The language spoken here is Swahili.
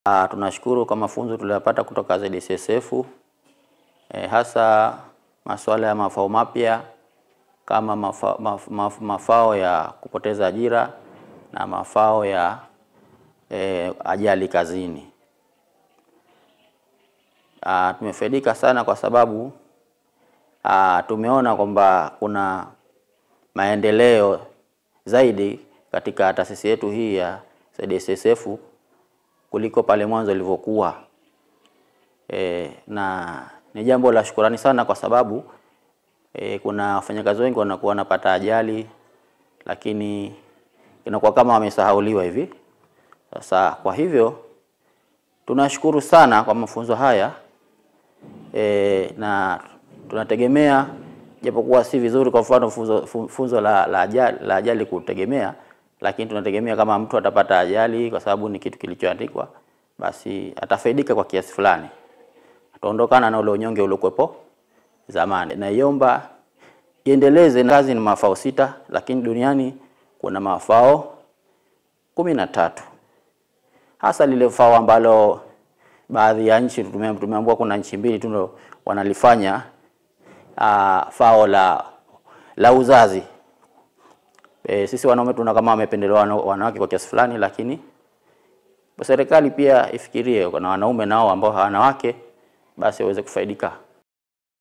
Ah, tunashukuru kwa mafunzo tuliyopata kutoka ZSSF e, hasa masuala ya mafao mapya kama mafa, maf, maf, mafao ya kupoteza ajira na mafao ya e, ajali kazini. Ah, tumefaidika sana kwa sababu ah, tumeona kwamba kuna maendeleo zaidi katika taasisi yetu hii ya ZSSF kuliko pale mwanzo ilivyokuwa. E, na ni jambo la shukurani sana kwa sababu e, kuna wafanyakazi wengi wanakuwa wanapata ajali lakini inakuwa kama wamesahauliwa hivi. Sasa kwa hivyo tunashukuru sana kwa mafunzo haya e, na tunategemea japokuwa si vizuri kwa mfano funzo, fu- funzo la, la, ajali, la ajali kutegemea, lakini tunategemea kama mtu atapata ajali kwa sababu ni kitu kilichoandikwa, basi atafaidika kwa kiasi fulani, ataondokana na ule unyonge uliokuwepo zamani. Naiomba iendeleze. na Kazi ni mafao sita, lakini duniani kuna mafao kumi na tatu hasa lile fao ambalo baadhi ya nchi tume- tumeambiwa kuna nchi mbili tu ndo wanalifanya uh, fao la la uzazi. E, sisi wanaume tuna kama wamependelewa wana- wanawake kwa kiasi fulani, lakini serikali pia ifikirie kuna wanaume nao ambao hawana wake, basi waweze kufaidika